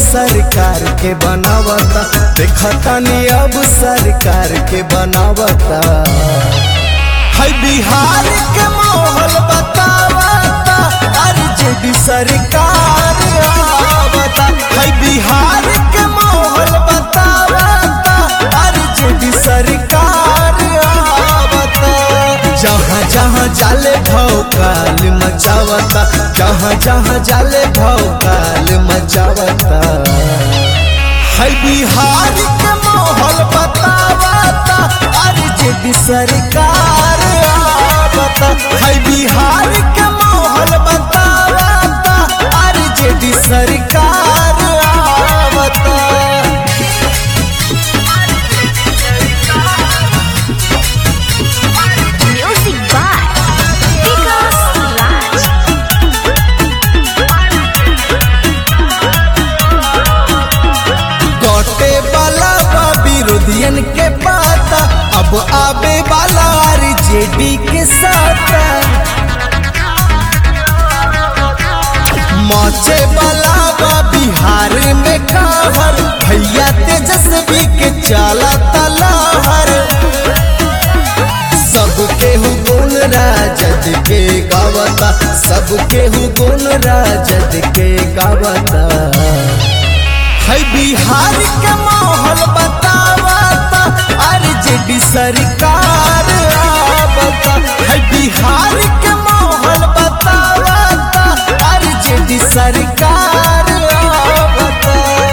सरकार के बनावता देखतानी अब सरकार के बनावता है बिहार के माहौल बतावता आरजेडी सरकार आवता है बिहार के माहौल बतावता आरजेडी सरकार आवता जहाँ जहाँ जाले भौकाल मचावता जहाँ जहाँ जाले भौकाल मचावता है बिहार के माहौल बतावता आरजेडी सरकार आवता है बिहार के माहौल बतावता आरजेडी सरकार आवता Music by Vikas Raj. कटे वाला बा विरोधियन के पाता अब आबे वाला आरजेडी के साथ मचे वाला बा बिहार में कहर भैया तेजस्वी के चाला तलाहर सबके हु गुण राजद के गावता सबके हु गुण राजद के गावता है बिहार के माहौल बतावता आरजेडी सरकार आवता है बिहार के माहौल बतावता आरजेडी सरकार आवता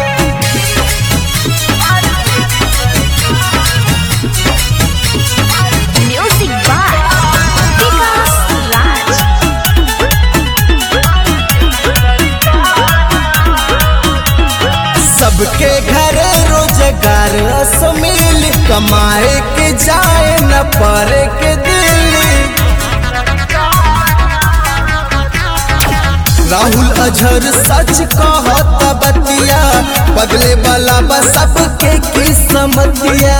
Music by Vikas Raj. सबके घर रोजगार असमिल कमाए के जाए न पड़े के दिल्ली राहुल अजहर सच कहत बतिया बदले वाला बा सबके किस्मतिया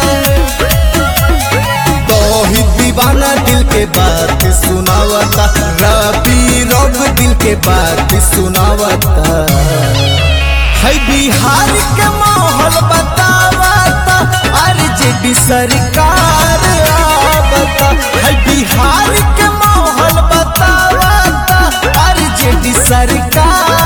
तोहिद दीवाना दिल के बात सुनावता रबी रोग दिल के बात सुनावता है बिहार के माहौल बतावता आरजेडी सरकार आवता है बिहार के माहौल बतावता आरजेडी सरकार